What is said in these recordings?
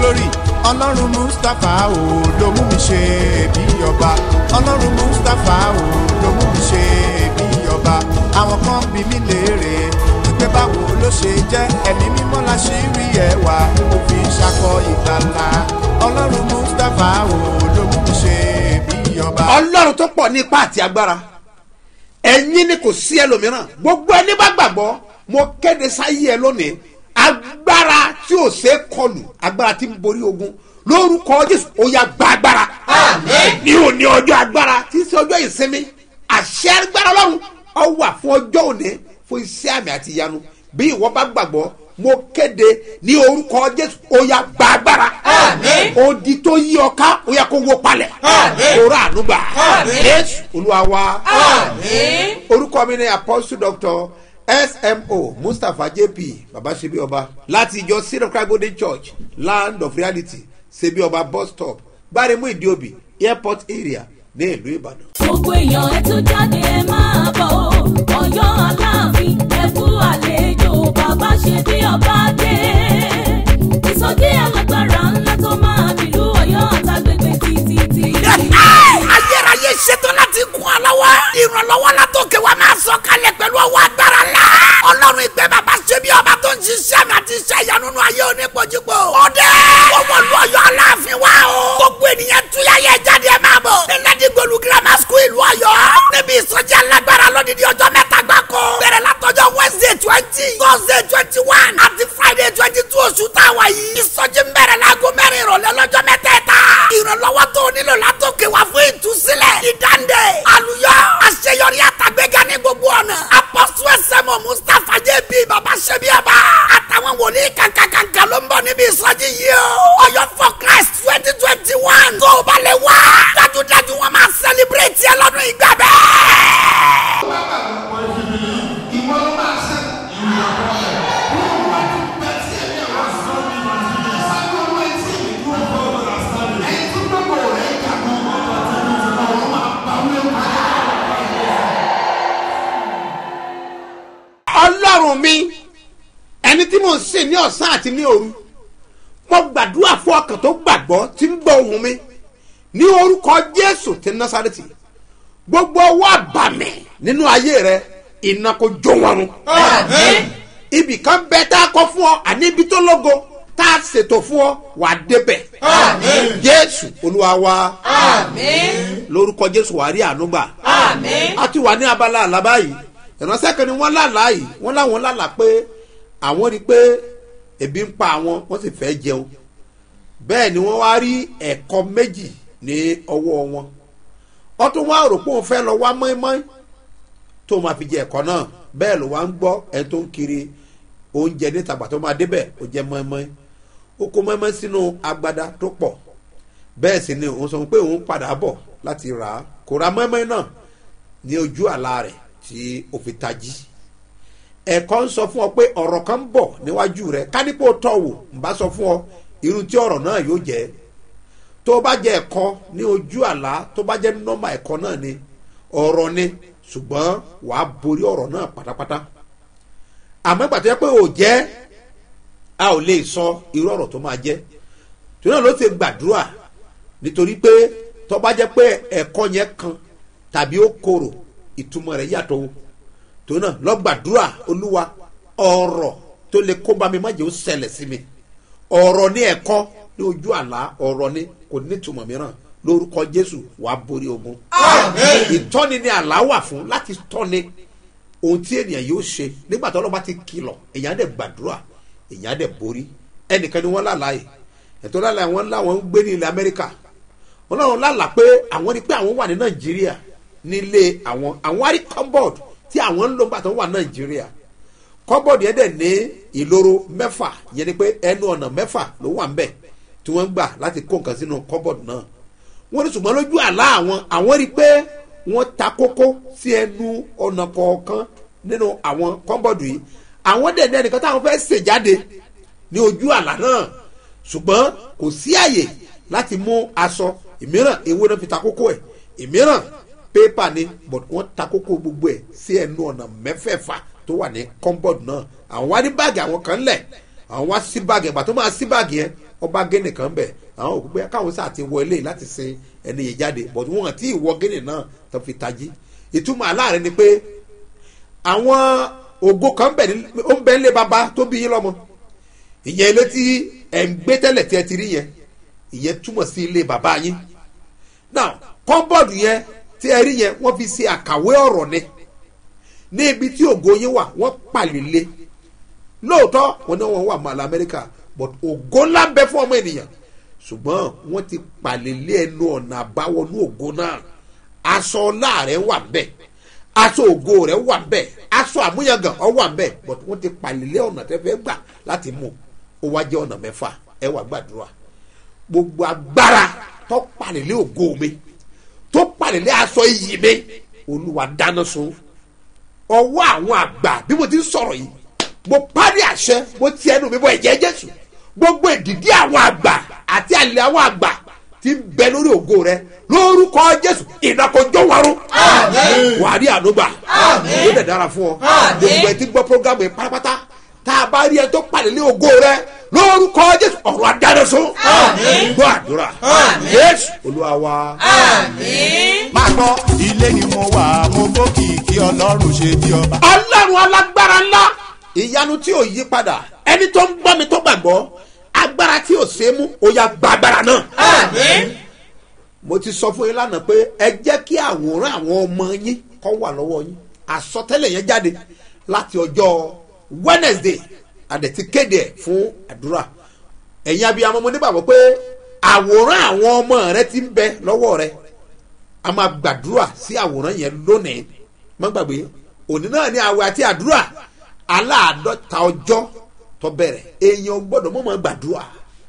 glory ọlọ́run mustapha o ló mú mi ṣe bí ọba ọlọ́run mustapha o ló mú mi ṣe bí ọba àwọn kan bí mi léèrè wípé báwo ló ṣe jẹ́ ẹ̀mí mímọ́ la ṣì rí ẹwà mo fi ṣakọ ìgbàlà ọlọ́run mustapha o ló mú mi ṣe bí ọba. ọlọ́run tó pọ̀ ní ipá àti agbára ẹ̀yin ni kò sí ẹlòmíràn gbogbo ẹni bá gbàgbọ́ mo kéde sáyé ẹ lónìí agbára tí ò ṣe é kọlù agbára tí ń borí ogun lórúkọ jésù ó yá gba agbára ní òní ọjọ́ agbára tí ń ṣe ọjọ́ ìsinmi àṣẹ agbára ọlọ́run ọ wà fún ọjọ́ òní fún iṣẹ́ àmì àti ìyanu bí ìwọ bá gbàgbọ́ mo kéde ní orúkọ jésù ó yá gba agbára odi tó yí ọ ká ó yá kó wó palẹ̀ kó rà ànúgbà jésù olúwa wa orúkọ mi ni apostle doctor smo mustapha jp babasebi ọba láti ìjọ seed of christ golden church land of reality sebi ọba bus stop gbáremú ìdíòbí airport area ní ìlú ìbàdàn. gbogbo èèyàn ẹ tún jáde ẹ máa bọ̀ ọ́ ọ̀yọ́ aláàfin ẹ kú àlejò bàbá ṣe bí ọba dé ìsọjí alágbára ńlá tó máa bìlú ọ̀yọ́ àtàgbègbè títí. ayérayé ṣetán láti kún ọ lọ́wọ́. ìrànlọ́wọ́ la tó kẹ́ wa máa sọ kalẹ̀ pẹ̀lú ọwọ́ agbára la. ọlọ́run ìgbẹ́ bàbá ṣe bí ọba tó ń ṣiṣẹ́ mi àti iṣẹ́ ìyanu nínú ayé onípojúpo. ọdẹ ọmọ ìlú ọ̀yọ́ aláàfin wa o. gbogbo ènìyàn túyà yẹ jáde ẹ máa bọ̀. nílẹ̀dí gbolu grammar school ìlú ọ̀yọ́. níbi ìsọjí alágbára lọ́dídí ọjọ́ mẹ́ta gbáko. bẹ̀rẹ̀ látọjọ́ wednesday twenty thursday twenty one àti friday twenty two oṣù táwa yìí. ìsọjí ń bẹ̀rẹ̀ láago mẹ́rin ìrọ̀lẹ́ lọ́jọ́ mẹ́tẹ̀ẹ̀ta. ìrànlọ́wọ́ tó o nílò látòkè wá fún ìtúsílẹ̀. ìdáǹdè àlùyọ àṣeyọrí àtàgbéga ní gbogbo ọ̀nà. apọ́sù ẹsẹ̀mọ̀ mustapha jẹ́ bí baba ṣẹ́bi ọba. àtàwọn wòlíì kankankanka ló ń bọ̀ níbi ìsọjí yìí o. ọ̀yọ́ for christ twenty twenty one. tó o bá lè wá. dájúdájú wọn máa sẹlẹbírẹ̀tì ẹ lọ́dún ìgbà bẹ́ẹ̀. ọlọ́run mi ẹni tí mò ń sìn ní ọ̀sán àti ní òru mo gbàdúrà fún ọkàn tó gbàgbọ́ tí ń gbọ́ ohùn mi ní orúkọ jésù ti násàrètì gbogbo ọwọ́ àbàmì nínú ayé rẹ iná kò jó wọn run ibì kan bẹ tá a kọ fún ọ àní ibi tó lógo tá a ṣètò fún ọ wà á débẹ̀ jésù olúwa wa lórúkọ jésù wà á rí àánú gbà a ti wà ní abala àlábá yìí ìránṣẹ́ kan ni wọ́n lálàá yìí wọ́n láwọn lálàá pé àwọn rí i pé ebi ń pa àwọn wọ́n sì fẹ́ jẹun bẹ́ẹ̀ ni wọ́n wá rí ẹ̀kọ́ méjì ní ọwọ́ wọn wọ́n tún wá rò pé òun fẹ́ lọ wá mọ́ínmọ́ín tó máa fi jẹ ẹ̀kọ́ náà bẹ́ẹ̀ ló wá ń gbọ́ ẹni tó ń kiri oúnjẹ níta gbà tó máa débẹ̀ ó jẹ́ mọ́ínmọ́ín ó kó mọ́ínmọ́ín sínú agbada tó pọ̀ bẹ́ẹ̀ sì ni òun sọ pé òun padà bọ̀ láti rà á kò ra mọ́ínmọ́ín náà ní ojú àlá rẹ̀ tí o fi tají ẹ̀kọ́ ń sọ fún ọ pé ọ̀rọ̀ kan ń bọ̀ níwájú rẹ kánípò tọ̀ wò ń bá sọ fún ọ irú tí ọ̀rọ̀ náà yóò jẹ́ tó o bá jẹ ẹ̀kọ́ ní ojú àlá tó bá jẹ́ nọ́mà ẹ̀kọ́ náà ni ọ̀rọ̀ ni ṣùgbọ́n wàá borí ọ̀rọ̀ náà pátápátá àmọ́ ìgbà tó yẹ pé ò jẹ́ a ò lè sọ irú ọ̀rọ̀ tó máa jẹ́ tó náà ló ti gbàdúrà nítorí pé tó bá jẹ́ pé ẹ̀kọ́ yẹn kan tàbí ó korò ìtumọ̀ rẹ̀ yàtọ̀ o tó náà lọ́gbàdúrà olúwa ọ̀rọ̀ tó lè kó bá mi má jẹ́ ó ṣẹlẹ̀ sí mi ọ̀rọ̀ ní ẹ̀kọ́ ní ojú àlá ọ̀rọ̀ ní kò ní ìtumọ̀ mìíràn lórúkọ jésù wàá borí ogun ìtọ́ni ni àlá wà fún láti tọ́ni ohun tí ènìyàn yóò ṣe nígbà tó ọlọ́ba ti kìlọ̀ èèyàn á dẹ̀ gbàdúrà èèyàn á dẹ̀ borí ẹnìkan ni wọ́n lálàá yìí ẹ̀tọ́ lálàá wọn láwọn ń gbé ní ilẹ̀ amẹ́ríkà wọn náà lálàá pé àwọn rí pé àwọn wà ní nàìjíríà nílé àwọn àwọn àrí cupboard tí àwọn ń lò nígbà tó wà nàìjíríà cupboard yẹn dẹ̀ ní ìloro mẹ́fà yẹn ni pé ẹnu ọ̀nà mẹ́fà ló wà ńbẹ̀ tí wọ́n ń gbà láti kó nǹkan sínú cupboard náà wọ́n ní ṣùgbọ́n lójú àlá àwọn àwọn rí pé wọ́n ta kókó sí ẹnu ọ̀nà kọ̀ọ̀kan nínú àwọn cupboard yìí àwọn dẹ̀ ní ẹnìkan táwọn fẹ́ ṣe jáde ní ojú àlá náà ṣùgbọ́n kò sí àyè láti mú aṣọ ìmíràn ewé náà fi ta kókó ẹ̀ ìmíràn pépà ni but wọ́n ta kókó gbogbo ẹ̀ sí ẹnu ọ̀nà mẹ́fẹ̀ẹ̀fà tó wà ní cupboard náà àwọn wá ní báàgì àwọn kan lẹ̀ àwọn wá sí báàgì ẹ̀gbà tó máa sí báàgì yẹn ọba gẹ́nì kan bẹ̀ àwọn òkú pé káwọn sáà ti wọ ilé láti sin ẹni yìí jáde but wọn àti ìwọ gẹ́nì náà tó fi tají ìtumọ̀ aláàrẹ ni pé àwọn ògo kan bẹ̀ ní ó ń bẹ nílé baba tó bí yín lọ́mọ ìyẹn ilé tí ẹ̀ ń gbé tẹ́lẹ̀ tí ẹ ti rí yẹn ìyẹn túmọ̀ sí ilé baba yín now kọ́ńbọ̀dù yẹn tí ẹ rí yẹn wọ́n fi ṣe àkàwé ọ̀rọ̀ ni ní ibi tí ògo yín wà wọ́n pàlélé lóòótọ́ wọn ní wọn wà mọ́ àlọ́ amẹ́ríkà but ògo ńlá ń bẹ fún ọmọ ènìyàn ṣùgbọ́n wọ́n ti pàlélé ẹnu ọ̀nà àbáwọnú ògo náà aṣọ ọlá rẹ̀ wà ń bẹ̀ aṣọ ògo rẹ̀ wà ń bẹ̀ aṣọ àmúyangàn ọ wà ń bẹ̀ but wọ́n ti pàlélé ọ̀nà tẹ́ fẹ́ gbà láti mú ó wá jẹ́ ọ̀nà mẹ́fà ẹ wà gbàdúrà gbogbo agbára tó pàlélé ògo mi tó pàlélé aṣọ iyì mi olúwa dáná sun ọwọ́ àwọn àgbà bí mo ti ń sọ̀rọ̀ yìí mo parí àṣẹ mo ti ẹnu mi bọ ẹ̀jẹ̀ jésù gbogbo ìdìdí àwọn àgbà àti àlè àwọn àgbà ti ń bẹ lórí ògo rẹ lórúkọ jésù ìdàkọjọ warun wà á rí ànúgbà yóò dẹ̀ dára fún ọ gbogbo ẹ ti gbọ́ programu yẹn pátápátá tá a bá rí ẹ tó pàdé lé ògo rẹ lórúkọ jésù ọ̀rọ̀ adáraṣọ gbọ́ àdúrà jésù olúwa wa. máa gbọ́ ilé ni mo wà mo gbókìkí ọlọ́run ṣe bí ọba. ọlọ́run alágbára ńlá ìyanu tí ò yí padà ẹni tó ń gbọ́ mi tó gbàgbọ́ agbára tí ò ṣe é mú ó yá gba agbára náà. mo ti sọ fún yín lánàá pé ẹ jẹ́ kí àwòrán àwọn ọmọ yín kọ́ wà lọ́wọ́ yín àsọtẹ́lẹ̀ yẹn jáde láti ọjọ́ wednesday àdẹ̀tí kéde ẹ̀ fún àdúrà ẹ̀yin abiyamọ mo nígbàgbọ́ pé àwòrán àwọn ọmọ rẹ ti ń bẹ lọ́wọ́ rẹ a máa gbàdúrà sí àwòrán yẹn lónìí má gbàgbé òní náà ní àwẹ̀ àti àdúrà aláàdọ́ta ọjọ́ tó bẹ̀rẹ̀ èèyàn gbọ́dọ̀ mọ̀ mọ́ gbàdúrà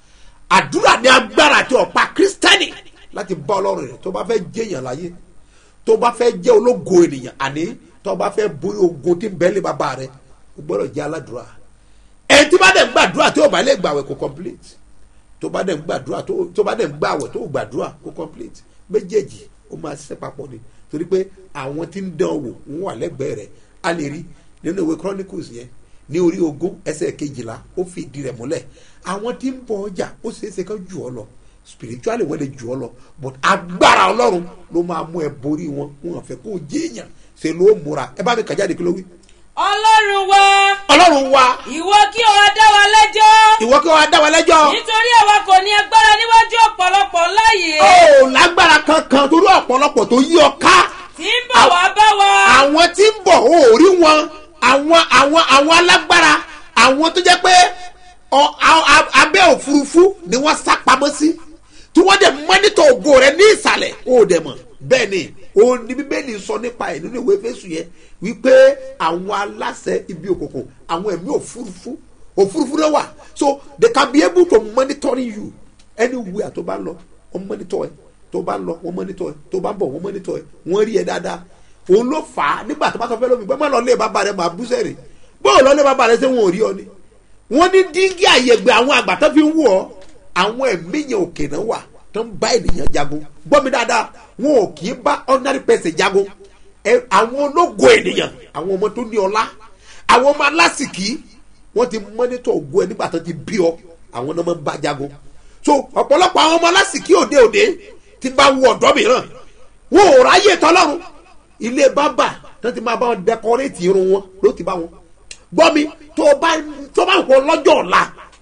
àdúrà ní agbára àti ọ̀pá kírísítẹ́nì láti bá ọlọ́run rẹ̀ tó bá fẹ́ jẹ́yàn láyé tó bá fẹ́ jẹ́ ológo ènìyàn àní tó bá fẹ́ borí ogun tí ń bẹ́ẹ̀ lé bàbá rẹ̀ ó gbọ́dọ̀ jẹ́ aládùúrà ẹni tí bá dẹ̀ ń gbàdúrà tí ó bá lè gbàwẹ̀ kó complete tó bá dẹ̀ ń gbàdúrà tó bá dẹ̀ ń gbàwẹ̀ tó gbàdúrà kó complete méjèèjì ó máa ṣiṣẹ́ papọ̀ ni torí pé àwọn tí ń dán wò ń wà lẹ́gbẹ̀ẹ́ rẹ̀ a lè rí nínú ìwé chronicles yẹn ní orí ogún ẹsẹ̀ kejìlá ó fi ìdí rẹ̀ múlẹ̀ àwọn tí ń bọ ọjà ó ṣeé ṣe kán jù ọ lọ spiritually wọ́n lè jù ọ lọ but agbára ọlọ́run ló máa mú ẹ borí wọn wọn fẹ́ kó jéèyàn ṣe ló múra ẹ bá mi kà jáde kí ló wí. ọlọ́run wa ọlọ́run wa ìwọ kí o wá dá wa lẹ́jọ́ ìwọ kí wọ́n dá wa lẹ́jọ́ nítorí àwa kò ní agbára níwájú ọ̀pọ̀lọpọ̀ ńlá yìí ó lágbára kankan torí ọ̀pọ̀lọpọ̀ tó yí ọ ká tí ń bọ̀ wá bá wa àwọn tí ń bọ̀ ó rí wọn àwọn àwọn àwọn alágbára àwọn tó jẹ́ pé ọ- a- a- abẹ́ òfurufú ni wọ́n sá pamọ́ sí tí wọ́n dẹ̀ mọ́nítọ̀ ògo rẹ̀ ní ìsàlẹ̀ ó dẹ̀ mọ̀ bẹ́ẹ̀ ni òun ni bíbélì sọ nípa ẹ̀ nínú ìwé fésù yẹn wípé àwọn aláṣẹ ibi òkùnkùn àwọn ẹ̀mí òfurufú òfurufú náà wà so they can be able to monitor you anywhere tó bá lọ wọ́n monitor ẹ̀ tó bá lọ wọ́n monitor ẹ̀ tó bá bọ̀ wọ́n monitor ẹ̀ wọ́n rí ẹ dáadáa òun ló fà á nígbà tó bá sọ fẹ́ lómi gbọ́n má lọ lé bàbá rẹ máa bú sẹ́rì bóò lọ lé bàbá rẹ ṣé wọn ò rí ọ ni wọ́n ní díngí àyẹ̀gbẹ́ àwọn àgbà tó fi ń wọ̀ ọ́ àwọn ẹ̀mí yẹn òkè náà wà tó ń bá ènìyàn jagun gbọ́ mi dáadáa wọn ò kì í bá ordinary person jagun ẹ àwọn ológo ènìyàn àwọn ọmọ tó ní ọlá àwọn ọmọ alásìkí wọ́n ti mọ́nítọ̀ ògo ẹ nígbà tó ti bí ọ àwọn náà máa ń bá jagun so ọ̀pọ̀lọpọ̀ àwọn ọmọ alásìkí òde òde ti bá wọ ọ̀dọ́ mìíràn wọn ò ráyè tọ́lọ́run ilé bábà tó ti máa bá wọn dẹkọrétì irun wọn ló ti bá wọn gbọ́ mi tó bá tó bá wọ lọ́jọ́ ọ̀la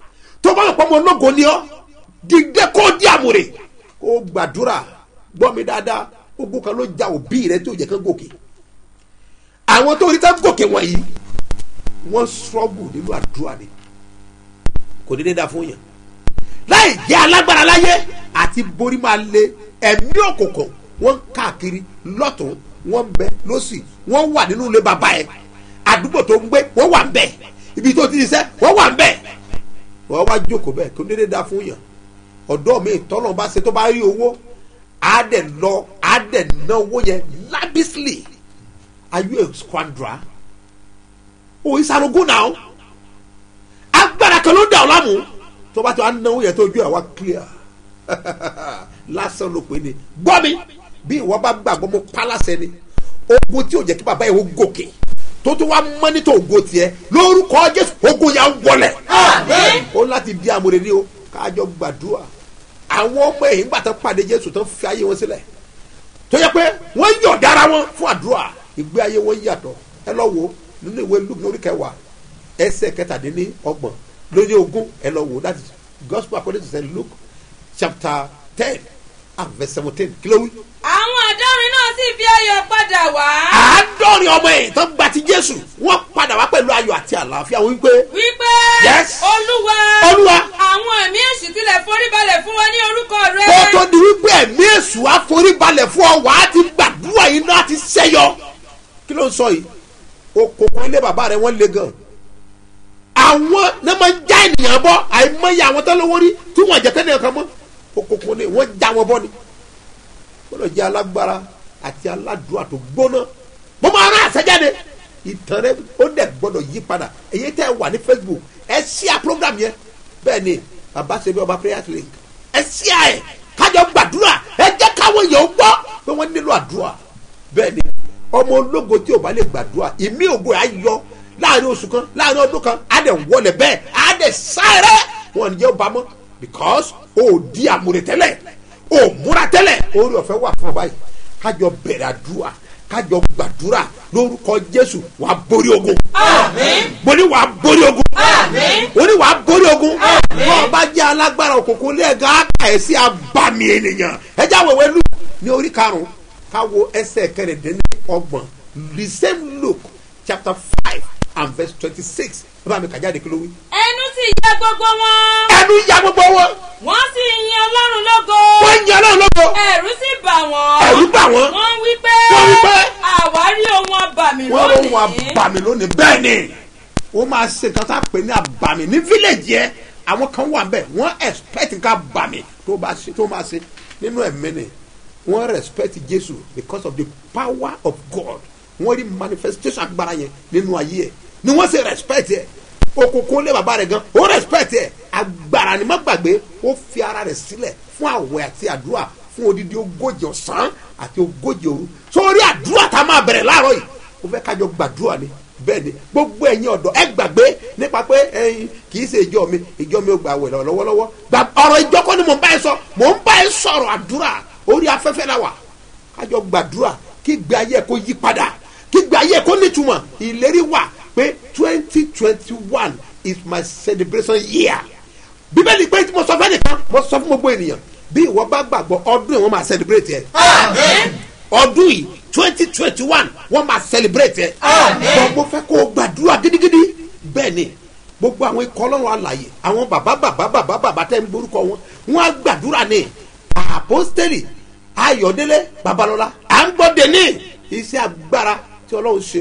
tó bá wọ pọ́nmọ́ ológo ni ọ́ dìde kó di àmúre kó gbàdúrà gbọ́ mi dáadáa ogun kan ló ja òbí rẹ tó jẹ́ kán gòkè àwọn tó rí tán gòkè wọ̀nyí wọ́n struggle nínú àdúrà ni kò dédé dá fún yàn láì jẹ́ alágbára láyé àti borí máa le ẹ̀mí òkùnkùn wọ́n ń káàkiri lọ́tún wọ́n ń bẹ lọ́sì wọ́n wà nínú ilé bàbá ẹ̀ àdúgbò tó ń gbé wọ́n wà ń bẹ̀ ibi tó ti ṣiṣẹ́ wọ́n wà ń bẹ̀ wọ́n wá jókòó bẹ́ẹ̀ kó dédé dá fún yàn ọ̀dọ́ mi tọ́lọ̀ bá ṣe tó bá rí owó á dẹ̀ lọ á dẹ̀ ná owó yẹn lábísílì are you a squanderer o ìsàrògùn náà agbára kan ló dà ọ́ lámù tó bá tó à ń náwó yẹn tó ojú ẹ̀ wá clear lásán ló pè ní gbọ́ mi bí ìwọ bá gbàgbọ́ mo pa lásẹ̀ ni ogun tí ò jẹ́ kí bàbá yẹn ó gòkè tó tó wá mọ́nítọ̀ ògo tiẹ̀ lórúkọ jésù ogun yà ń wọlẹ̀ ó láti di àmúre ní o kájọ gbàdúrà àwọn ọmọ ẹ̀yìn gbà tán pàdé jésù tán fi ayé wọn sílẹ̀ tó yẹ pé wọ́n yọ̀ dára wọn fún àdúrà ìgbé ayé wọn yàtọ̀ ẹ lọ wo nínú ìwé luke lórí kẹwàá ẹsẹ̀ kẹtàdínní ọgbọ̀n lórí ogún ẹ lọ wo that is gospel according to saint luke chapter ten and verse seventeen kí ló wí. àwọn àádọ́rin náà sì fi ayọ̀ padà wá. àádọ́rin ọmọ ẹ̀yìn tán gba ti jésù wọ́n padà wá pẹ̀lú ayọ̀ àti àlàáfíà wọ́n wípé wípé Yes. olúwa Olúwa. àwọn ẹ̀mí èṣù tilẹ̀ foríbalẹ̀ fún wọn ní orúkọ rẹ. kó tó di wípé ẹ̀mí èṣù àforíbalẹ̀ fún ọ wàá ti gbàdúrà yìí náà ti ṣẹ́yọ kí ló ń sọ yìí okòkò ilé bàbá rẹ wọ́n le gan àwọn náà máa ń já ènìyàn bọ́ àìmọye àwọn tó lówó rí tí wọ́n jẹ́ kẹ́nìyàn kan mọ́ okòkò ilé wọ́n já wọn bọ́ ni gbọ́dọ̀ jẹ́ alágbára àti aládùúrà tó gbóná mo máa rán àṣẹjáde ìtàn rẹ ó dẹ̀ gbọ́dọ̀ yí padà èyí tẹ́ ẹ wà ní facebook ẹ ṣíà program yẹn bẹ́ẹ̀ ni bàbá ṣe bí ọba prayer link ẹ ṣíà ẹ kájọ gbàdúrà ẹ jẹ́ káwọn èèyàn gbọ́ pé wọ́n nílò àdúrà bẹ́ẹ̀ ni ọmọ ológo tí ò bá lè gbàdúrà ìmí ògo ẹ̀ á yọ láàrin oṣù kan láàrin ọdún kan á dẹ̀ wọlé bẹ́ẹ̀ á dẹ̀ sáré wọn ò ní jẹ́ ó bá mọ́ because o ò di àmúre tẹ́lẹ̀ o ò múra tẹ́lẹ̀ orí ọ̀fẹ́ wà fún ọ báyìí kájọ bẹ̀rẹ̀ àdúrà kájọ gbàdúrà lórúkọ jésù wàá borí ogun àmín mo ní wàá borí ogun àmín ó ní wàá borí ogun wọn bá jẹ́ alágbára òkùnkùn lẹ́ẹ̀gá àkàyèsí abàmì ènìyàn ẹjẹ́ àwẹ̀wẹ̀ lù ní orí karùn-ún káwo ẹsẹ̀ kẹrìndínlọ́gbọ̀n the same look chapter five and verse twenty-six ẹ bá mi kà jáde kí ló wí. ẹnu sì yẹ gbogbo wọn ẹnu ya gbogbo wọn wọ́n sì yin ọlọ́run lógo wọ́n ń yan náà lóko ẹ̀rù sì bà wọ́n ẹ̀rú bà wọ́n wọ́n wí pé Wọ́n wí pé àwárí ohun abàmì wọ́n ló ń wọ lónìí abàmì lónìí bẹ́ẹ̀ ni wọ́n máa ṣe nǹkan tá a pè ní abàmì ní village yẹn àwọn kan wà bẹ́ẹ̀ wọ́n expect nǹkan abàmì tó bá ṣe tó máa ṣe nínú ẹ̀mí ni wọ́n respect Jésù because of the power of God wọ́n rí manifestation agbára yẹn nínú ayé ẹ̀ ni wọ́n ṣe respect ẹ̀ òkùnkùn lé bàbá rẹ̀ gan ó respect ẹ̀ agbára ni má gbàgbé ó fi ara rẹ̀ sílẹ̀ fún àwẹ̀ àti àdúrà fún odidi ogójì ọ̀sán àti ogójì òru sórí àdúrà tá a máa bẹ̀rẹ̀ láàárọ̀ yìí ó fẹ́ kájọ gbàdúrà ni bẹ́ẹ̀ ni gbogbo ẹ̀yin ọ̀dọ́ ẹ gbàgbé nípa pé ẹ̀yin kì í ṣe ìjọ mi ìjọ mi ò gbà wẹ̀ lọ́wọ́lọ́wọ́ gbà ọ̀rọ̀ ìjọ kọ́ ni mò ń bá ẹ sọ mò ń bá ẹ sọ̀rọ̀ àdúrà orí afẹ́fẹ́ la wà kájọ gbàdúrà kí gbé ayé kó yí padà kí gbé ayé kó nítumọ̀ ìlérí wà pé twenty twenty one is my celebration year bíbélì pé tí mo sọ fẹ́ nìkan mo sọ fún gbogbo ènìyàn bí ìwọ bá gbàgbọ́ ọdún yìí wọ́n máa celebrate ẹ̀ ọdún yìí twenty twenty one wọ́n máa celebrate ẹ̀ bọ́n mo fẹ́ kó o gbàdúrà gidigidi bẹ́ẹ̀ ni gbogbo àwọn ikọ̀ ọlọ́run àlàyé àwọn bàbá bàbá bàbá bàbá tẹ́ ń borúkọ wọn wọ́n á gbàdúrà ní àpọ́stẹ́lì ayọ̀délé babalọ́lá à ń gbọ́ dé ní iṣẹ́ agbára tí ọlọ́run ṣe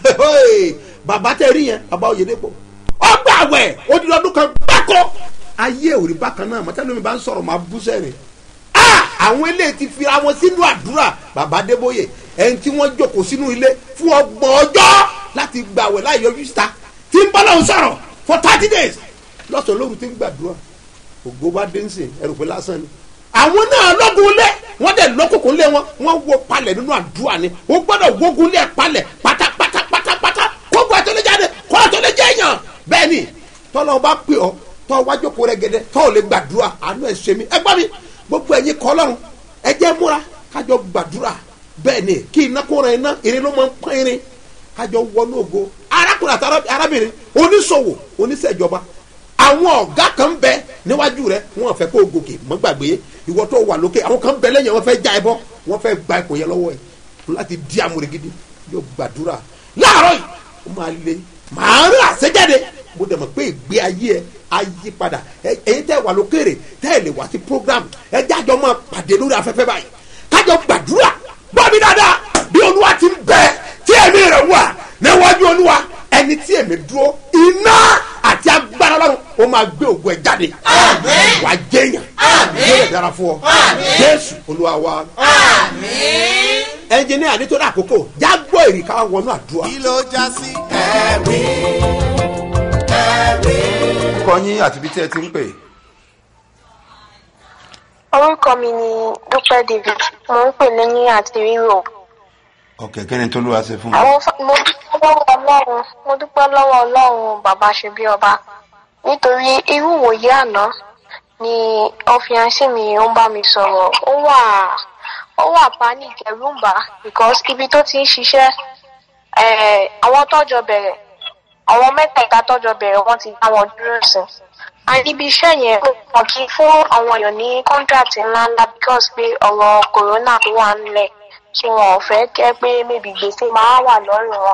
bàbá tẹ́ rí yẹn bàbá oyèdèpọ̀ ọgbà àwẹ̀ odidi ọdún kan gbáko ayé òrì bákan náà mọ̀tẹ́lómi bá ń sọ̀rọ̀ máa bú sẹ́rìn àwọn eléyìí ti fira wọn sínú àdúrà bàbá adébóyè ẹni tí wọ́n jókòó sínú ilé fún ọgbọ̀n ọjọ́ láti gbàwẹ̀ láì yọjú síta tí ń bọ́ lọ́hùn sọ̀rọ̀ for thirty days lọ́sàn-án lóru tí ń gbàdúrà ògo bá dé ń sìn ẹrù pé lásán ni àwọn náà lọ́gùn lé wọ́n dẹ̀ lọ́kùnkùn lé wọn wọ́n wo palẹ̀ nínú àdúrà ni ó gbọ́dọ̀ wógun lé palẹ̀ pátápátá pátápátá kógun àtọ́lẹ́jáde kó àtọ́lẹ́jẹ́ èèyàn bẹ́ẹ̀ ni tọ́lọ́ bá pè ọ́ tọ́ wájú kó rẹ gẹ́dẹ́ tọ́ ò lè gbàdúrà àánú ẹ̀ ṣe mí ẹ gbọ́ mi gbogbo ẹ̀yin kọ́ lọ́run ẹ jẹ́ múra kájọ gbàdúrà bẹ́ẹ̀ ni kí iná kó ran iná irin ló máa ń pọ́n irin kájọ wọnú ògo arákùnrin àti arábìnrin oníṣòwò oníṣẹ́jọba àwọn ọ̀gá kan ń bẹ níwájú rẹ wọn fẹ́ kó o gòkè mọ́ gbàgbé ìwọ tó wà lókè àwọn kan ń bẹ lẹ́yìn wọn fẹ́ já ẹ bọ́ wọn fẹ́ gba ipò yẹn lọ́wọ́ ẹ láti di amúre gidi yóò gbàdúrà láàárọ̀ yìí ó máa le màá rà àṣẹjáde mo dẹ̀ mọ̀ pé ìgbé ayé ẹ ayé padà ẹ̀yin tẹ́ wà lókèrè tẹ́ ẹ lè wá sí program ẹ jájọ máa pàdé lórí afẹ́fẹ́ báyìí kájọ gbàdúrà gbọ́ mi dáadáa bí olúwa ti ń bẹ tí ẹ̀mí rẹ̀ wà níwájú olúwa ẹni tí èmi dúró iná àti agbára lọ́run ó máa gbé ògùn ẹ̀ jáde wàá jẹ́yàn yóò lè dára fún ọ jésù olúwa wa ẹnjìníà nítorí àkókò jágbó èrì ká wọnú àdúrà. kí ló já sí ẹ̀rí ẹ̀rí. orúkọ yín àti ibi tí ẹ ti ń pè. orúkọ mi ni dúpẹ́ david mo ń pè lẹ́yìn àti ríro ọ̀kẹ́ kí ni tó ló wá ṣe fún mi. àwọn fa- mo dúpẹ́ lọ́wọ́ ọlọ́run mo dúpẹ́ lọ́wọ́ ọlọ́run bàbá ṣe bí ọba nítorí irú ìwòye àná ni ọfiansí mi ó ń bá mi sọ̀rọ̀ ó wà ó wà panic ẹ̀rù ń bà á because ibi tó ti ń ṣiṣẹ́ eh, àwọn tọ́jọ́ bẹ̀rẹ̀ àwọn mẹ́tẹ̀ẹ̀ta tọ́jọ́ bẹ̀rẹ̀ wọ́n ti dá wọn dúró sí and ibi iṣẹ́ yẹn wọ́n kì í fún àwọn èèyàn ní contract ńláńlá because pé ọ̀rọ̀ corona tó wà nílẹ̀ tí wọn ò fẹ́ kẹ́ pé maybe gbèsè máa wà lọ́rùn wọn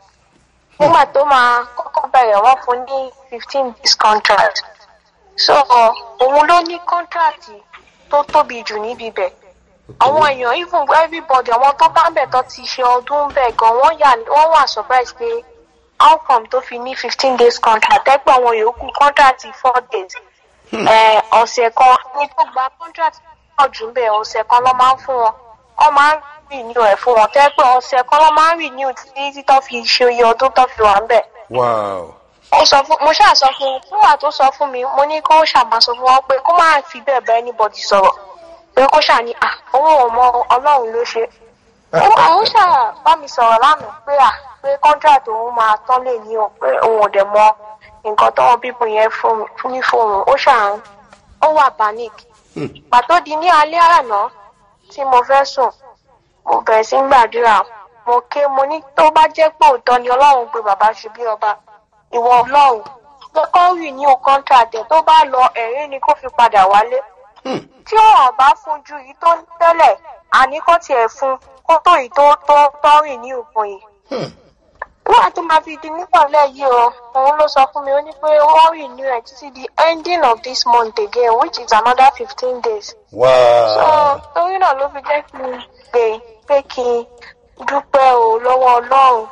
nígbà tó máa kọ́kọ́ bẹ̀rẹ̀ wọ́n fún ní fifteen days contract so òun ló ní contract tó tóbi jù níbi bẹ̀ àwọn èèyàn even everybody àwọn tó bá ń bẹ̀ tó ti ṣe ọdún bẹ̀ gan wọ́n yà wọ́n wà surprise pé how come tó fi ní fifteen days contract ẹgbẹ́ àwọn yòókù contract four days Eh, ọ̀sẹ̀ kan ní tó gba contract pọ̀ jù bẹ́ẹ̀ ọ̀sẹ̀ kan ló máa ń fún wọn wọ́n máa ń renew ẹ̀ fún wọn tẹ́ pé ọ̀sẹ̀ kan ló máa ń renew títí tó fi ṣe iye ọdún tó fi wà ń bẹ̀ wow ó sọ fún mo ṣáà sọ fún un fún wa tó sọ fún mi mo ní kó ṣàmà sọ fún wọn pé kó má fi bẹ́ẹ̀ bá anybody sọ̀rọ̀ pé kó ṣáà ní à òun ò mọ ọlọ́run ló ṣe ó àwọn ṣáà bá mi sọ̀rọ̀ lánàá pé à pé contract òun máa tán lè ní o pé òun ò dẹ̀ mọ nǹkan tọ́wọ́ bíbù yẹn fún fún ní fóun ó ṣáà ń ó wà panic pàtó di ní alẹ́ àná tí mo fẹ́ sùn mo bẹ̀rẹ̀ sí ń gbàdúrà mo ké mo ní tó bá jẹ́ pé òótọ́ ni ọlọ́run pé bàbá ṣe bí ọba ìwọ ọlọ́run pé kó renew contract ẹ̀ tó bá lọ ẹ̀rín ni kó fi padà wálé tí wọn bá fún ju yìí tó ń tẹ́lẹ̀ àní kó tiẹ̀ fún kó tó yìí tó tó tó renew fún yìí nígbà tó máa fi di nípàlẹ̀ yìí o òun ló sọ fún mi ó ní pé wọ́n renew ẹ̀ títí di ending of this month again which is another fifteen days so wow torí náà ló fi jẹ́ kí n gbé pé kí n dúpẹ́ o lọ́wọ́ ọlọ́run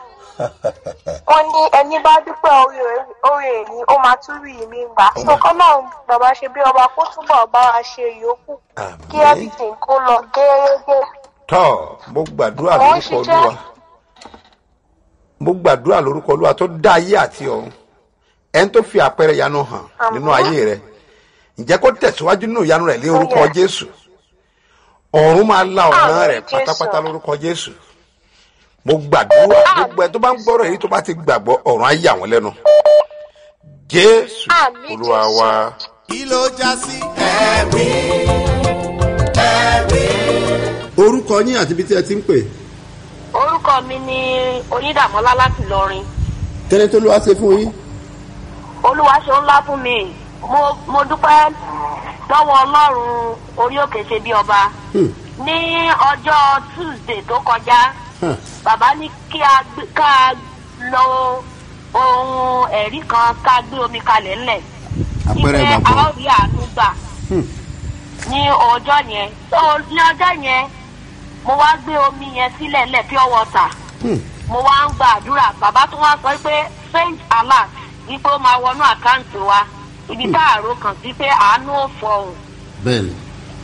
wọ́n ní ẹni bá dúpẹ́ orí rẹ̀- orí ẹ̀ ni ó máa tún rí mi gbà so kọ́lọ́run bàbá ṣe bí ọba kó túbọ̀ bá wa ṣe ìyókù kí àmín everything kó lọ gẹ́gẹ́ tọ́ mo gbàdúrà Mo ń lórúkọ ṣiṣẹ́. olúwa mo gbàdúrà lórúkọ olúwa tó dá ayé àti ọ̀run ẹni tó fi àpẹẹrẹ ìyanu hàn Àmín. nínú ayé rẹ ǹjẹ́ kó tẹ̀síwájú nínú ìyanu rẹ̀ lé orúkọ Yes. jésù ọ̀run máa la ọ̀nà Àmín, rẹ̀ Jésù. pátápátá lórúkọ jésù mo gbàdúrà gbogbo ẹ tó bá ń gbọ́rọ̀ èyí tó bá ti gbàgbọ́ ọ̀run á yà wọ́n lẹ́nu jésù Àmín, olúwa Jésù. wa kí ló já sí ẹ̀rí ẹ̀rí. orúkọ yín àti ibi tí ẹ ti ń pè orúkọ mi ni onídàmọ́lá láti lọrin kẹ́ni tó ló wá ṣe fún yín. olúwa ṣe ńlá fún mi mo mo dúpẹ́ lọ́wọ́ ọlọ́run orí òkè ṣe bí ọba Hmm. ní ọjọ́ tuesday tó kọjá Huh. bàbá ní kí a gbé- ká lo ohun ẹ̀rí kan ká gbé omi kalẹ̀ ńlẹ̀ àpẹẹrẹ Ìpè ìgbàgbọ́. a ó rí àánú gbà Hmm. ní ọjọ́ yẹn so ní ọjọ́ yẹn mo wá gbé omi yẹn sílẹ̀ ńlẹ̀ pure water Hmm. mo wá ń gba àdúrà bàbá tó wá sọ pé strange alert wípé ó máa wọnú àkáǹtì wa ibi tá àrò kàn sí pé àánú ò fọhùn bẹ́ẹ̀ni.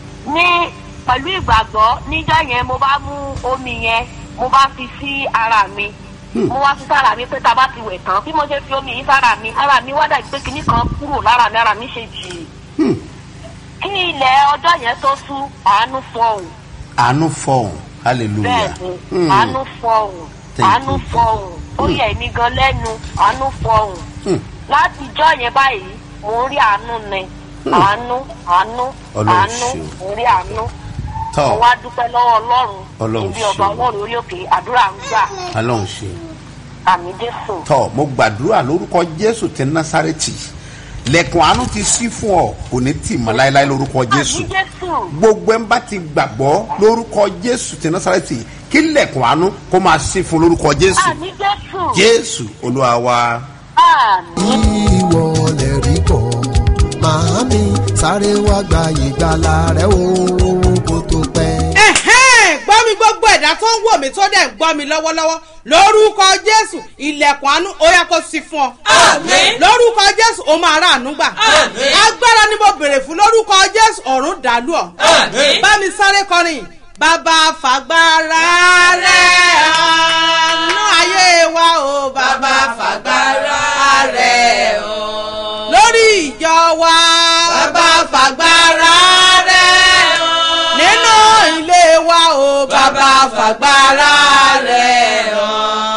ní pẹ̀lú ìgbàgbọ́ níjọ́ yẹn mo bá mú omi yẹn mo bá fi sí ara mi mo wá fi sára mi pé tá a bá ti wẹ̀ tán bí mo ṣe fi omi yìí sára mi ara mi wá dàbí pé kinní kan kúrò lára mi ara mi ṣe jì Hmm. kí ilẹ̀ ọjọ́ yẹn tó sú àánú fọhùn àánú fọhùn hallelujah. bẹ́ẹ̀ni Hmm. àánú fọhùn Thank àánú you. fọhùn ó yẹ mí gan lẹ́nu àánú fọhùn Hmm. láti ijọ́ yẹn báyìí mò ń rí àánú ni àánú àánú Ọlọ́run àánú ṣeun. mò ń rí àánú mo tọ́ wá dúpẹ́ lọ́wọ́ ọlọ́run Ọlọ́run ibi ọba ṣeun. ọlọ́run orí òkè àdúrà ń gbà ọlọ́run ṣe. àmì jésù tọ́ mo gbàdúrà lórúkọ jésù ti násàrẹ́tì lẹ́kùn àánú ti sí fún ọ kò ní tì mọ́ láéláé lórúkọ jésù. àmì jésù gbogbo ẹ̀ ń bá ti gbàgbọ́ lórúkọ jésù ti násàrẹ́tì kí lẹ́kùn àánú kó máa sí fún lórúkọ jésù. àmì jésù jésù olúwa wa. àmì ìwọ lè rí bọ̀ màámi sáré wá gba ìgbàlà rẹ o kó tó pẹ́. ẹ̀hẹ́n gbọ́ mi gbogbo ẹ̀dá tó ń wò mí tó dẹ̀ ń gbọ́ mi lọ́wọ́lọ́wọ́ lórúkọ jésù ilẹ̀kùn àánú ó yẹ kó sí fún ọ. Àmín. lórúkọ jésù ó máa rà àánú gbà. Àmín. agbára ni mo béèrè fún lórúkọ jésù ọ̀run dàlú ọ. Àmín. bá mi sáré kọrin bàbá fàgbára rẹ̀ àánú ayé wa o bàbá fàgbára rẹ̀ o. lórí ìjọ wa bàbá fàgbára rẹ̀ o. nínú ilé wa o bàbá fàgbára rẹ̀ o.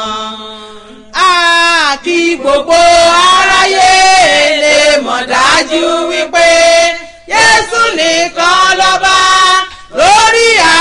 a kí gbogbo aráyé lè mọ̀ dájú wípé yé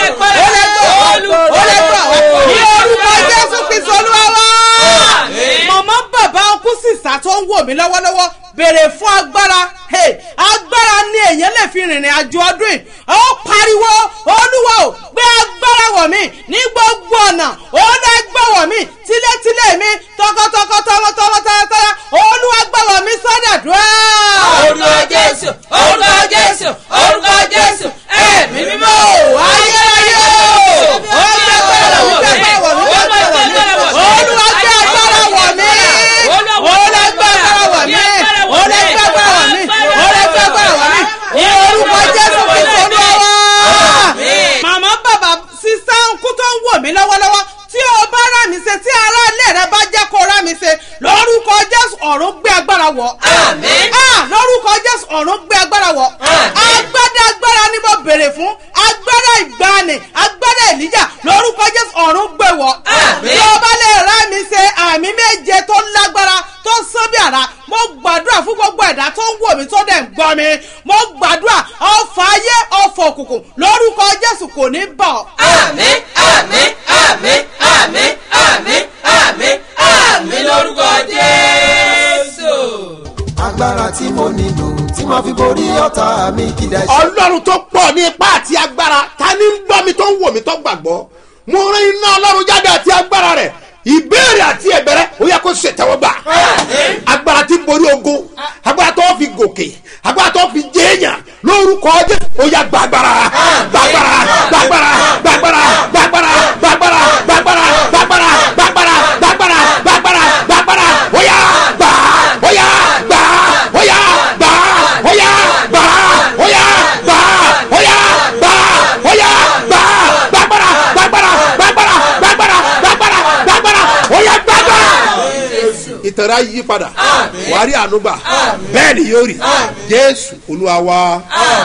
ó lè gbà wá ó lè gbà wá ní orúkọ jésù kristu olúwa wá. màmá bàbá ọkú sísá tó ń wò mí lọ́wọ́lọ́wọ́ béèrè fún agbára Hey, agbára ni èèyàn lè fi rìnrìn àjò ọdún yìí ó pariwo olúwa ò gbé agbára wọ̀ mí ní gbogbo ọ̀nà ó lè gbọ́ wọ̀ mí tílétílé mi tọkọtọkọ tọmọtọmọ tọmọtọmọ olúwa gbọ́ wọ̀ mí sọ́dọ̀dúrà. orúkọ jésù orúkọ jésù orúkọ jésù ẹ̀mí mímọ́ ayérayé o ó gbé agbára wọ̀ mí gbé agbára wọ̀ mí gbé agbára wọ̀ mí olúwa gbé agbára wọ̀ mí ó lè gbé agbára wọ̀ mí ó lè gbé agbára wọ̀ mí ó lè gbé agbára wọ̀ mí ní orúkọ jésù kristu olúwa wá. màmá bàbá sísá ńkú tó ń wò mí lọ́wọ́lọ́wọ́ tí o bá rà mí ṣe tí ará ilé rẹ bá jẹ́ kó rà mí ṣe lórúkọ jésù ọ̀run gbé agbára wọ̀. Ah, lórúkọ jésù ọ̀run gbé agbára wọ̀. agbádá agbára ni mo béèrè fún agbára ìgbani agbára èlíjà lórúkọ jésù ọ̀run gbé wọ̀. tí o bá lè rà mí ṣe àmì méje tó lágbára tó sán bí àrá mo gbàdúrà fún gbogbo ẹ̀dá tó ń wò mí tó dẹ̀ ń gbọ́ mi mo gbàdúrà ọ̀fà ayé ọ̀fọ̀ òkùnkùn lórúkọ jésù kò ní bọ̀. àmín àmín àmín àmín àmín àmín àmín lórúkọ jésù. agbára tí mo nílò tí màá fi borí ọ̀tá mi kìdá ṣe. ọlọ́run tó pọ̀ ní ipá àti agbára ta ni ń gbọ́ mi tó ń wò mí tó gbàgbọ́ mo rán iná ọlọ́run jáde àti agbára rẹ̀ ìbéèrè àti ẹ̀bẹ̀rẹ̀ ó yẹ kó ṣètẹ́wọ́gbà agbára tí ń borí ogun agbára tó fi gòkè agbára tó fi jẹ́yàn lórúkọ ọjọ́ ó yẹ gbàgbára gbàgbára gbàgbára gbàgbára gbàgbára gbàgbára gbàgbára gbàgbára gbàgbára gbàgbára gbàgbára gbàgbára ó yẹ gbà ó yẹ gbà ó yẹ gbà ó yẹ gbà ó yẹ gbà ó yẹ gbà ó yẹ gbà gbàgbára gbàgbára gbàgbára gbàgbára gbàgbára gbàgbára ó yẹ gbàgbára ìtẹ̀rẹ̀ ayé yí padà wàá rí ànúgbà bẹ́ẹ̀ ni yóò rí jésù olúwa wa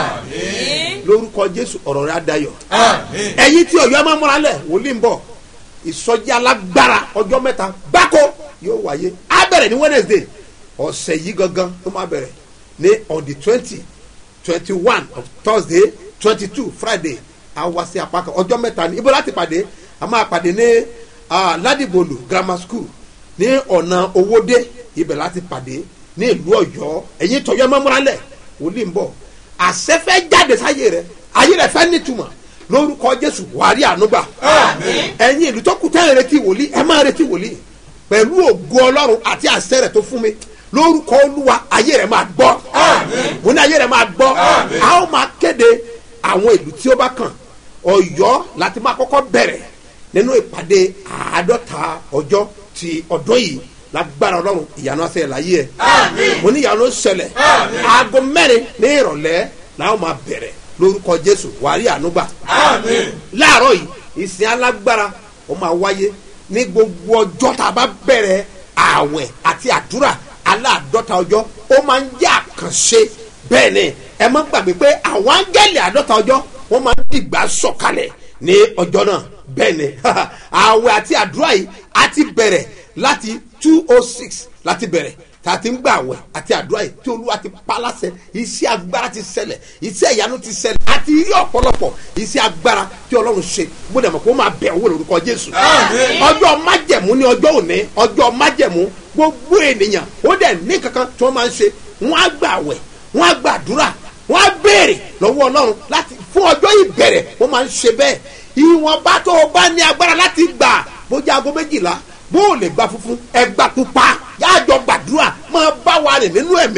lórúkọ jésù ọ̀rọ̀ rẹ̀ adayọ̀ ẹ̀yin tí ọ̀yọ́ máa múra lẹ̀ wòlíì ń bọ̀ ìsọjí alágbára ọjọ́ mẹ́ta gbáko yóò wáyé á bẹ̀rẹ̀ ní wednesday ọ̀sẹ̀ yìí gangan tó máa bẹ̀rẹ̀ ní on the twenty twenty one of thursday twenty two friday á wá sí apá kan ọjọ́ mẹ́ta ní ibo láti pàdé a máa pàdé ní ah, ládìbòlù grammar school ní ọ̀nà owóde ibẹ̀ láti pàdé ní ìlú ọ̀yọ́ ẹ̀yin tọ̀yọ́ mọ́múrálẹ̀ wòlíì ń bọ̀ àṣẹfẹ́ jáde sáyé rẹ ayé rẹ fẹ́ nítumọ̀ lórúkọ jésù wàá rí ànúgbà ẹ̀yin ìlú tó kù tẹ́ ẹ̀ retí wòlíì ẹ máa retí wòlíì pẹ̀lú ògo ọlọ́run àti àṣẹ rẹ̀ tó fún mi lórúkọ olúwa ayé rẹ̀ máa gbọ́ mo ní ayé rẹ̀ máa gbọ́ a ó máa kéde àwọn ìlú tí ó bá kàn ọ̀yọ́ láti máa kọ́kọ́ bẹ̀rẹ̀ nínú ìpàdé àádọ́ta ọjọ́ ti ọdún yìí lágbára ọlọ́run ìyanu àṣẹyẹ láyé ẹ̀ mo ní ìyanu ṣẹlẹ̀ aago mẹ́rin ní ìrọ̀lẹ́ làwọn máa bẹ̀rẹ̀ lórúkọ jésù wàá rí ànúgbà láàárọ̀ yìí ìsìn alágbára ó máa wáyé ní gbogbo ọjọ́ tá a bá bẹ̀rẹ̀ ààwẹ̀ àti àdúrà aláàdọ́ta ọjọ́ ó máa ń jẹ́ àkànṣe bẹ́ẹ̀ ni ẹ má gbàgbé pé àwọn áńgẹ́lì àdọ́ta ọjọ́ wọ́n máa ń dìgbà sọ̀kalẹ̀ ní ọjọ́ náà bẹ́ẹ̀ ni ààwẹ̀ àti àdúrà yìí á ti bẹ̀rẹ̀ láti two oh six láti bẹ̀rẹ̀ tá a ti ń gbà àwẹ̀ àti àdúrà yìí tí olúwa ti pa láṣẹ iṣẹ́ agbára ti ṣẹlẹ̀ iṣẹ́ ìyanu ti ṣẹlẹ̀ àti rí ọ̀pọ̀lọpọ̀ iṣẹ́ agbára tí ọlọ́run ṣe bó dẹ̀ mọ̀ kó máa bẹ̀ owó lórúkọ jésù ọjọ́ májẹ̀mú ní ọjọ́ òní ọjọ́ májẹ̀mú gbogbo ènìyàn ó dẹ̀ ní kankan tí wọ́n máa ń ṣe wọ́n á gbà àwẹ̀ wọ́n á gbà àdúrà wọ́n á béèrè lọ́wọ́ ọlọ́run láti fún ọjọ́ ìbẹ̀rẹ̀ wọ́n máa ń ṣe bẹ́ẹ̀ ìwọ̀nba tó o bá ní agbára láti gbà bójú aago méjìlá bó o lè gba funfun ẹgbà pupa yáàjọ gbàdúrà máa bá wa rìn nínú ẹ̀mí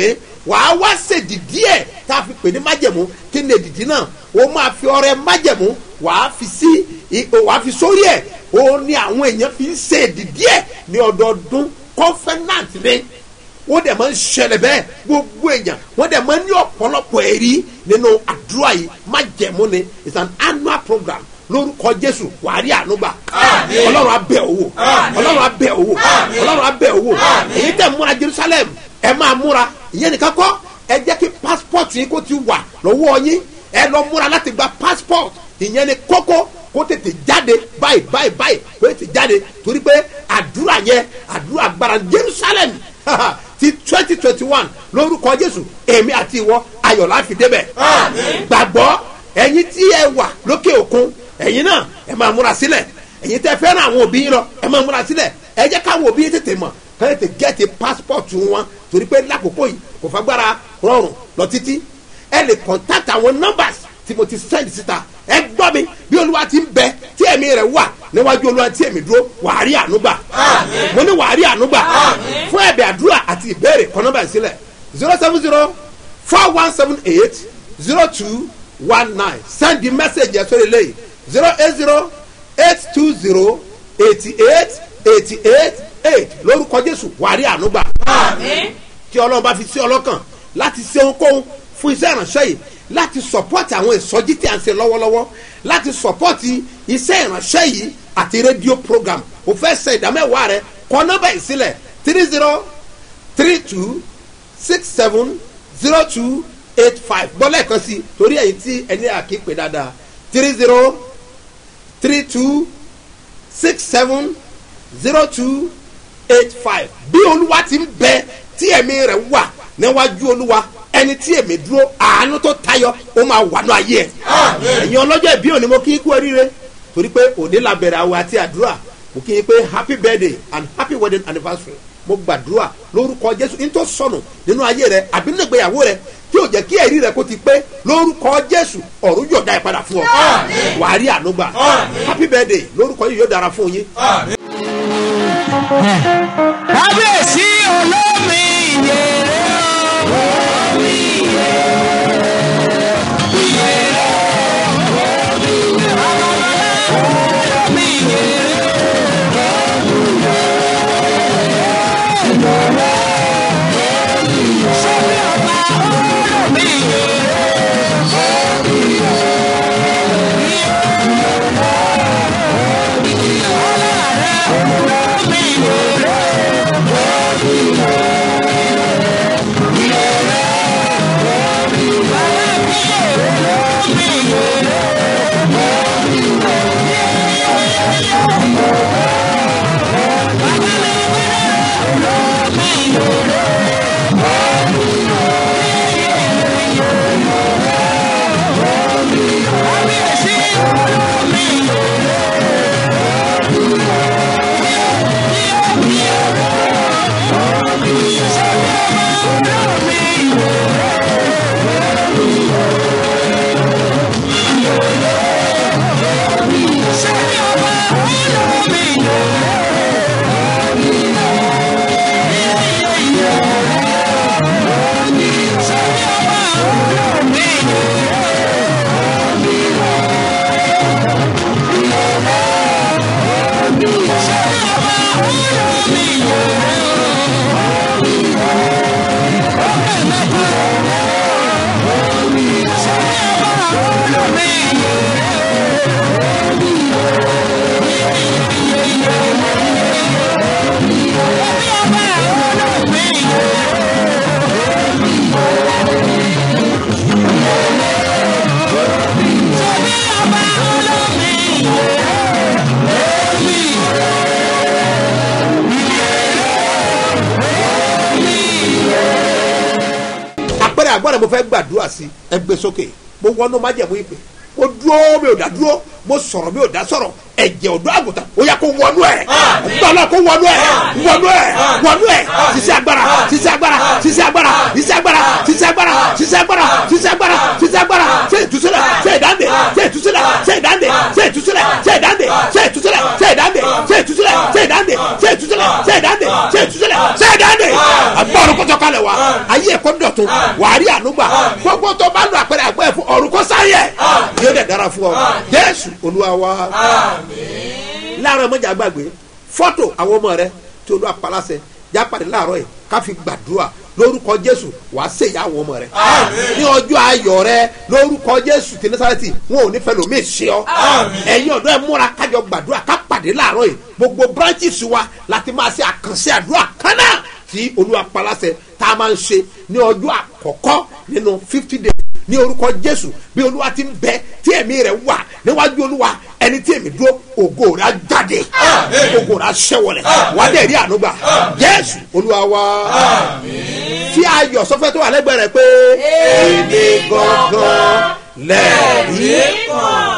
wàá wá ṣèdìdí ẹ̀ tá a fi pè ní májẹ̀mú kí ni èdìdí náà o máa fi ọrẹ májẹ̀mú wàá fi sí i- wàá fi sórí ẹ̀ o ní àwọn èèyàn fi ń ṣe èdìdí ẹ̀ ní ọdọọdún confidant ni wọ́n dẹ̀ máa ń ṣẹlẹ̀ bẹ́ẹ̀ gbogbo èèyàn wọ́n dẹ̀ máa ń ní ọ̀pọ̀lọpọ̀ ẹ̀rí nínú àdúrà yìí májẹ̀mú ni it's an annual program lórúkọ jésù wàárí ànúgbà ọlọ́run abẹ́ owó ọlọ́run abẹ́ owó ọlọ́run abẹ́ owó èyí tẹ̀ múra jerusalem ẹ máa múra ìyẹn nìkan kọ́ ẹ jẹ́ kí passport yín kó ti wà lọ́wọ́ yín ẹ lọ múra láti gba passport ìyẹn ni kókó kó tètè jáde báyìí báyìí báyìí kó tètè jáde torí pé àdúrà yẹn àdúrà agbára jerusalem ti twenty twenty one lórúkọ jésù èmi àti ìwọ ayọ̀ láfi débẹ̀ gbàgbọ́ ẹ̀yin tí ẹ wà lókè òkun ẹ̀yin náà ẹ máa múra sílẹ̀ ẹ̀yin tẹ́ fẹ́ràn àwọn òbí yín lọ ẹ máa múra sílẹ̀ ẹ jẹ́ káwọn òbí yín tètè mọ̀ káyọ̀ tètè gẹ́ẹ̀tì passport wọn torí pé lákòókò yìí kò fagbára rọrùn lọ títí ẹ lè contact àwọn numbers tí mo ti send síta ẹ gbọ́ mi bí olúwa ti ń bẹ tí ẹ̀mí rẹ̀ wà níwájú olúwa tí ẹ̀mí dúró wàá rí ànúgbà mo ní wàá rí ànúgbà fún ẹ̀bẹ̀ àdúrà àti ìbéèrè kọ́ nọ́mbà ìsílẹ̀ zero seven zero four one seven eight zero two one nine send the message yẹn sórí eléyìí zero eight zero eight two zero eighty eight eighty eight eight lórúkọ jésù wàá rí ànúgbà tí ọlọ́run bá fi sí ọlọ́kàn láti ṣe ohunkóhun fún iṣẹ́ ìránṣẹ́ yìí láti sọpọ́tì àwọn ìsọjí tí a ń ṣe lọ́wọ́lọ́wọ́ láti sọpọ́tì iṣẹ́ ìránṣẹ́ yìí àti rédíò program o fẹ́ ṣe ìdámẹ́wàá rẹ kọ́ nọ́mbà yìí sílẹ̀ three zero three two six seven zero two eight five gbọ́lẹ̀ kan sí torí ẹ̀yìn tí ẹni àkípè dáadáa three zero three two six seven zero two eight five bí olúwa ti ń bẹ tí ẹ̀mí rẹ̀ wà níwájú olúwa ẹni tí èmi dúró àánú tó tayọ ó máa wà ní ayé ẹ ẹ̀yin ọlọ́jọ́ ìbí òní mo kí í kú oríire torí pé òní la bẹ̀rẹ̀ àwọ̀ àti àdúrà mo kí i pé happy birthday and happy wedding anniversary mo gbàdúrà lórúkọ jésù ní tó sọnù nínú ayé rẹ àbí nínú ìgbéyàwó rẹ tí ò jẹ́ kí ẹ̀rí rẹ kó ti pé lórúkọ jésù ọ̀run yóò dá ẹ padà fún ọ wàá rí ànúgbà happy birthday lórúkọ yìí yóò dára fún yín. kábíyèsí olómi ìyèrè olómi ìyèrè ìyèrè olómi ìyèrè sọ́bí ọba olómi ìyèrè olómi ìyèrè. àpẹẹrẹ àgbọ̀dọ̀ mo fẹ́ gbàdúrà sí ẹgbẹ́ sókè mo wọnú májẹ̀mú ìpè mo dúró mi ò dá dúró mo sọ̀rọ̀ mi ò dá sọ̀rọ̀ ẹ̀jẹ̀ ọ̀dọ́ àgùntàn ó yà kó wọnú ẹ̀ gbọ́dọ̀ kó wọnú ẹ̀ wọnú ẹ̀ wọnú ẹ̀ sísẹ́ agbára sísẹ́ agbára sísẹ́ agbára sísẹ́ agbára sísẹ́ agbára sísẹ́ agbára sísẹ́ agbára sísẹ́ agbára ṣe ìtúsílẹ̀ ṣe ìdáǹdè ṣe ìtúsílẹ̀ ṣe ìdáǹdè ṣe ìtúsílẹ̀ ṣe ìdáǹdè ṣe ìtúsílẹ̀ ṣe ìdáǹdè ṣe ìtúsílẹ̀ ṣe ìdáǹdè ṣe ìtúsílẹ̀ ṣe ìdáǹdè ṣe ìtúsílẹ̀ ṣe ìdáǹdè àgbọ̀ ọ̀run kọ́tọ́ kalẹ̀ wa ayé ẹ̀kọ́ dọ̀tun wàá rí ànúgbà gbogbo tó bá lọ àpẹẹrẹ àgbọ̀ ẹ̀fọ́ ọ̀run kọ́ sáyẹ̀ yóò dẹ̀ dára fún ọ jésù olúwa wa láàárọ̀ mọ́jà gbàgbé fọ́tò àwọn ọmọ rẹ tí olúwa paláṣẹ jápàdé láàárọ̀ yìí ká fi gbàdúrà lórúkọ jésù wàá ṣèyá àwọn ọmọ rẹ ní ọjọ́ ayọ̀ rẹ lórúkọ jésù tí násàrẹ́tì wọn ò ní fẹ́ lómi ṣe ọ ẹ̀yin ọ̀dọ́ ẹ̀ múra kájọ gbàdúrà ká pàdé láàárọ̀ yìí gbogbo branches wa láti máa ṣe àkànṣe àdúrà kan náà tí olúwa paláṣẹ tá a máa ń ṣe ní ọjọ́ àkọ́kọ́ nínú fifty days ní orúkọ jésù bí olúwa ti ń bẹ tí ẹ̀mí rẹ̀ wà níwájú olúwa ẹni tí èmi dúró ògo rẹ̀ á jáde ògo rẹ̀ á ṣẹ́wọ̀lẹ̀ wà á dẹ̀ rí ànúgbà jésù olúwa wa tí ayọ̀ sọfẹ́ tó wà lẹ́gbẹ̀ẹ́ rẹ̀ pé èmi gangan lẹ́ẹ̀rí kan.